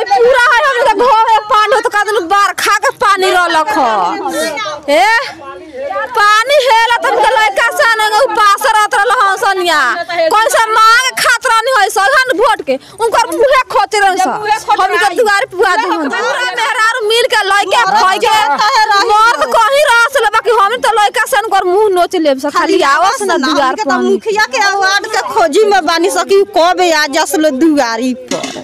पूरा है हम के घर में पानी हो तो का दिन बार खा के पानी रहलक ह ए पानी हेला तुम के लइका सन उपास रहत रहल हन सनिया कौन सा मांग खात रहनी है सगन वोट के उनकर मुहे खोते रहन स हम के दुआर पुआ दे पूरा मेहरारू मिल के लइका खाइ के मर्द कहीं रस ले बाकी हम तो लइका सन कर मुंह नोच लेब स खाली आवस ना दुआर के पर तो मुखिया के अवार्ड के खोजी में बानी सकी कब आ जसल दुआरी पर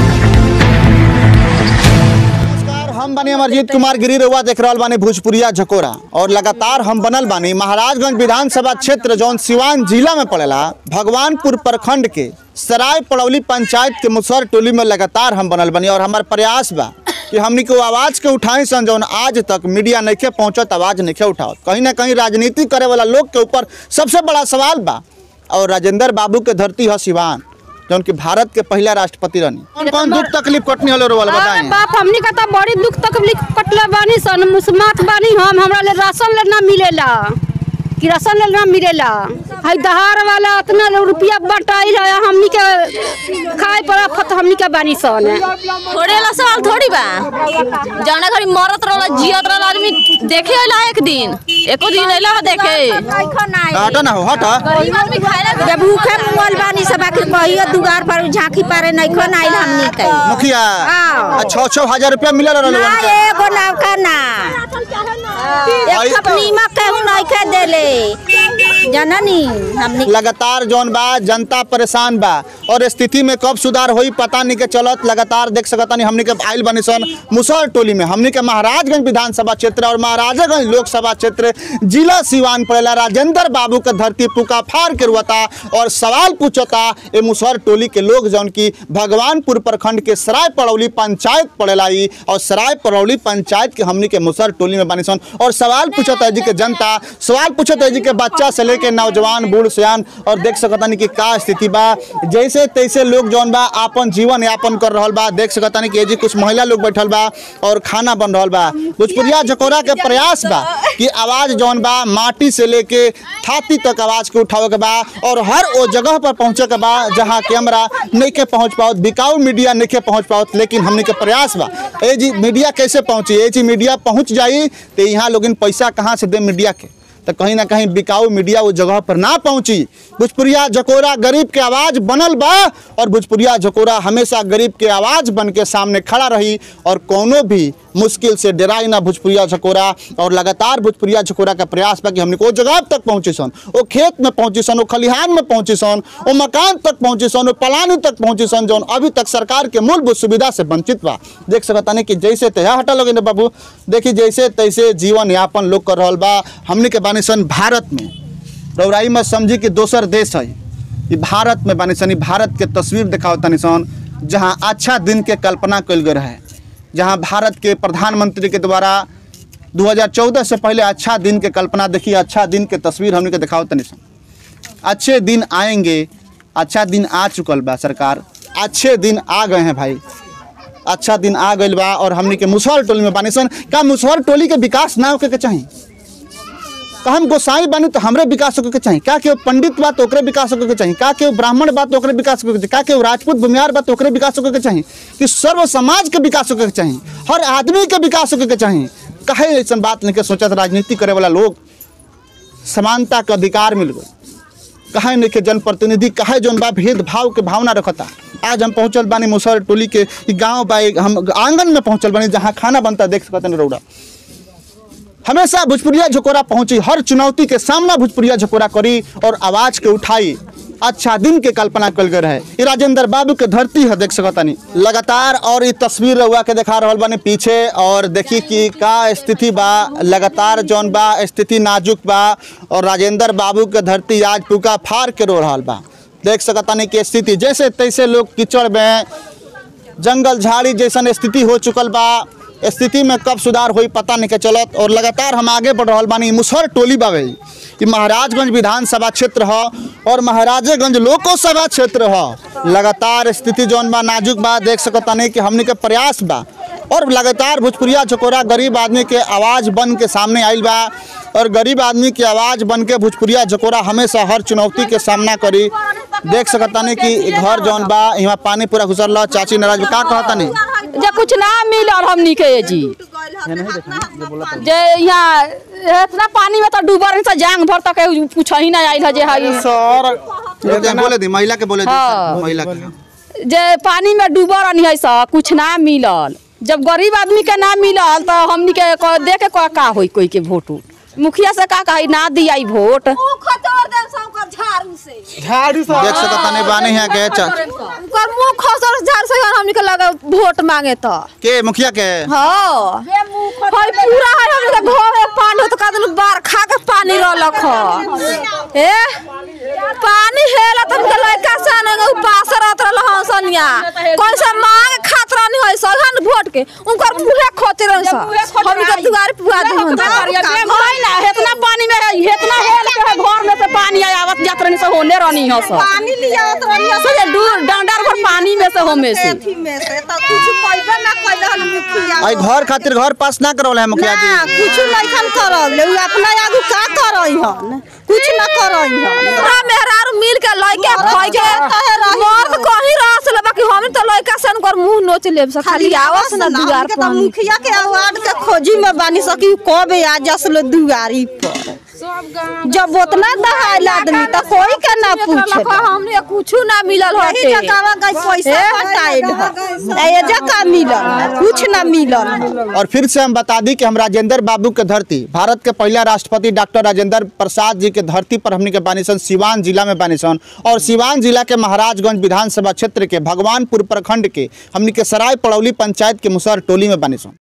नमस्कार हम बने अमरजीत कुमार गिरी रउआ देख रहल बानी भोजपुरिया झकोरा और लगातार हम बनल बानी महाराजगंज विधानसभा क्षेत्र जौन सिवान जिला में पड़ेला भगवानपुर प्रखंड के सराय पड़ौली पंचायत के मुसहर टोली में लगातार हम बनल बानी और हमार प्रयास बा कि हमनी को आवाज के उठाई सन जौन आज तक मीडिया नइखे पहुंचत आवाज नइखे उठावत कहीं ना कहीं राजनीति करे वाला लोग के ऊपर सबसे बड़ा सवाल बा और राजेंद्र बाबू के धरती है सिवान जौन की भारत के पहला राष्ट्रपति रहनी कौन कौन दुख तकलीफ कटनी होलो रोवाल अरे बताएं बाप हमनी का तो बड़ी दुख तकलीफ कटले बानी सन मुसमात बानी हम हमरा ले राशन ले ना मिलेला कि राशन ले ना मिलेला हई दहार वाला इतना रुपया बटाई है हमनी के खाए पर फत हमनी के बानी सन थोड़े ला सवाल थोड़ी बा जाना घरी मरत रहला जियत रहला आदमी देखे अइला एक दिन एको दिन अइला ह देखे हटा ना हो हटा गरीब आदमी खाए ला जब भूखे मुअल बानी सब आखिर कहियो दुआर पर झांकी पारे नइखो नाइल हमनी के मुखिया हाँ। छः छः हजार रुपया मिलल रहल ना एगो नौका ना आई एक तो- नीमक केहू नइखे देले जननी हमनी लगातार जौन बा जनता परेशान बा और स्थिति में कब सुधार होई पता नहीं के चलत लगातार देख सकतानी हमनी के आइल बनी सन मुसहर टोली में हमनी के महाराजगंज विधानसभा क्षेत्र और महाराजागंज लोकसभा क्षेत्र जिला सिवान पड़ेला राजेंद्र बाबू के धरती पुका फाड़ के रुआता और सवाल पूछता ए मुसहर टोली के लोग जौन की भगवानपुर प्रखंड के सराय पड़ौली पंचायत पड़ेला ई और सराय पड़ौली पंचायत के हमनी के मुसहर टोली में बनी सन और सवाल पूछता है जी के जनता सवाल पूछता है जी के बच्चा से लेके नौजवान बूढ़ सियान और देख सकतानी कि का स्थिति बा जैसे तैसे लोग जौन बा आपन जीवन यापन कर रहल बा देख सकतानी कि ए जी कुछ महिला लोग बैठल बा और खाना बन रहल बा भोजपुरिया झकोरा के प्रयास बा कि आवाज जौन बा माटी से लेके छाती तक आवाज के उठावे के बा और हर वो जगह पर पहुंचे के बा जहाँ कैमरा नहीं के पहुंच पाओ बिकाऊ मीडिया नहीं के पहुंच पाओ लेकिन हमने के प्रयास बा ए जी मीडिया कैसे पहुंची ए जी मीडिया पहुंच जाई तो यहाँ लोग पैसा कहाँ से दे मीडिया के तो कहीं ना कहीं बिकाऊ मीडिया वो जगह पर ना पहुंची भोजपुरिया झकोरा गरीब के आवाज बनल बा और भोजपुरिया झकोरा हमेशा गरीब के आवाज बन के सामने खड़ा रही और कोनो भी मुश्किल से डराई ना भोजपुरिया झकोरा और लगातार भोजपुरिया झकोरा का प्रयास बा कि हमने को जगह तक पहुंचे सन वो खेत में पहुंचे सन वो खलिहान में पहुंचे सन वो मकान तक पहुंचे सन वो पलानी तक पहुंचे सन जौन अभी तक सरकार के मूलभूत सुविधा से वंचित बा देख सकता नहीं कि जैसे तैयार हटा लोगे ना बाबू देखी जैसे तैसे जीवन यापन लोग कर रहल बा हमने के बानी सन भारत में रौराई में समझी कि दोसर देश है ई भारत में बानी सन ई भारत के तस्वीर दिखाओ तनी सन जहाँ अच्छा दिन के कल्पना कल गए है जहाँ भारत के प्रधानमंत्री के द्वारा 2014 से पहले अच्छा दिन के कल्पना देखिए अच्छा दिन के तस्वीर हमने के दिखाओ तनी सन अच्छे दिन आएंगे अच्छा दिन आ चुकल बा सरकार अच्छे दिन आ गए हैं भाई अच्छा दिन आ गइल बा और हमनी के मुसहर टोली में बानी सन का मुसहर टोली के विकास ना होके के चाहिए का हम गोसाई बानी तो हमरे विकास होके के चाहिए का केहू पंडित बा तो ओकरे विकास होके के चाहिए का केहू ब्राह्मण बा तो ओकरे विकास होके के चाहिए का केहू राजपूत भूमिहार बा तो ओकरे विकास होके के चाहिए कि सर्व समाज के विकास होके के चाहिए हर आदमी के विकास होके के चाहिए काहे ऐसा बात नहीं के सोचत राजनीति करे वाला लोग समानता के अधिकार मिल गए कहे नहीं के जनप्रतिनिधि कहे जौन बा भेदभाव के भावना रखता आज हम पहुंचल बानी मुसहर टोली के ई गांव बा एक हम आंगन में पहुंचल बानी जहाँ खाना बनता देख सकते हैं रौड़ा हमेशा भोजपुरिया झकोरा पहुंची हर चुनौती के सामना भोजपुरिया झकोरा करी और आवाज के उठाई अच्छा दिन के कल्पना कल गए रहे ई राजेंद्र बाबू के धरती है देख सकतानी लगातार और ई तस्वीर रउआ के दिखा रहल बानी पीछे और देखी कि का स्थिति बा लगातार जौन बा स्थिति नाजुक बा और राजेंद्र बाबू के धरती आज पुका फाड़ के रो रहल बा देख सकतानी कि स्थिति जैसे तैसे लोग कीचड़ में जंगल झाड़ी जैसन स्थिति हो चुकल बा स्थिति में कब सुधार होई पता नहीं के चलत और लगातार हम आगे बढ़ रहल बानी मुसहर टोली बावे ई महाराजगंज विधानसभा क्षेत्र ह और महाराजेगंज लोकसभा क्षेत्र ह लगातार स्थिति जौन बा नाजुक बा देख सकता नहीं कि हमनी के प्रयास बा और लगातार भोजपुरिया झकोरा गरीब आदमी के आवाज़ बन के सामने आइल बा और गरीब आदमी की आवाज़ बन के भोजपुरिया झकोरा हमेशा हर चुनौती के सामना करी देख सकता नहीं कि घर जौन बा यहाँ पानी पूरा घुसल रहा चाची नाराज बा। का कहता नहीं जे कुछ ना मिलल हमनी के जी जे यहाँ इतना पानी में तो डूबल से जांग भर तक कुछ ही ना आइल है जे हई बोले दे, बोले दी महिला के बोले दी हाँ। महिला के जे पानी में डूबल रहनी है सब कुछ ना मिलल जब गरीब आदमी के ना मिलल तो हमनी के क- दे के का का होई कोई के वोट उट मुखिया से का कही ना दिया वोट देख सकता नहीं बानी है के च- उनकर मुंह खसर झाड़ से हमनी के लगे वोट मांगे तो के मुखिया के हाँ हई पूरा है हमनी के घर में पानी होत कदन बार खा के पानी रहलक ह ए पानी हेला तुम के लइका से ने उपास रहत रहल हन सनिया कौन सा मांग खात रहनी है सगन वोट के उनकर मुहे खोते रहन सा हमनी के दुआर पुआ दे हन इतना पानी में इतना हेल के है घर में से पानी आय आवत जात रहनी से होने रहनी है सब पानी लिया रही से जे दूर डंडर भर पानी में से होमे से एथी में से तो कुछ पैबे ना कैले हन मुखिया आई घर खातिर घर पास ना करौले है मुखिया जी ना कुछ लइखन करल उ अपना आगू का करई हन कुछ ना करई हन पूरा मेहरारू मिल के लइके फई के कहे रही मर्द कहीं रस ले बाकी हम तो लइका से उनकर मुंह नोच लेब से खाली आवस ना दुआर के पर तो मुखिया के अवार्ड के खोजी में बानी सकी कब आ जसलो दुआरी पर जब उतना दहाइल आदमी तो कोई के ना पूछे हमने कुछ ना मिलल यही हटे जकावा गई पैसा पटाइल है ए जका मिलल कुछ ना मिलल और फिर से हम बता दी कि हम राजेंद्र बाबू के धरती भारत के पहला राष्ट्रपति डॉक्टर राजेंद्र प्रसाद जी के धरती पर हमनी के बानिसन सिवान जिला में बानिसन और सिवान जिला के महाराजगंज विधानसभा क्षेत्र के भगवानपुर प्रखंड के हमनी के सराय पड़ौली पंचायत के मुसहर टोली में बानिसन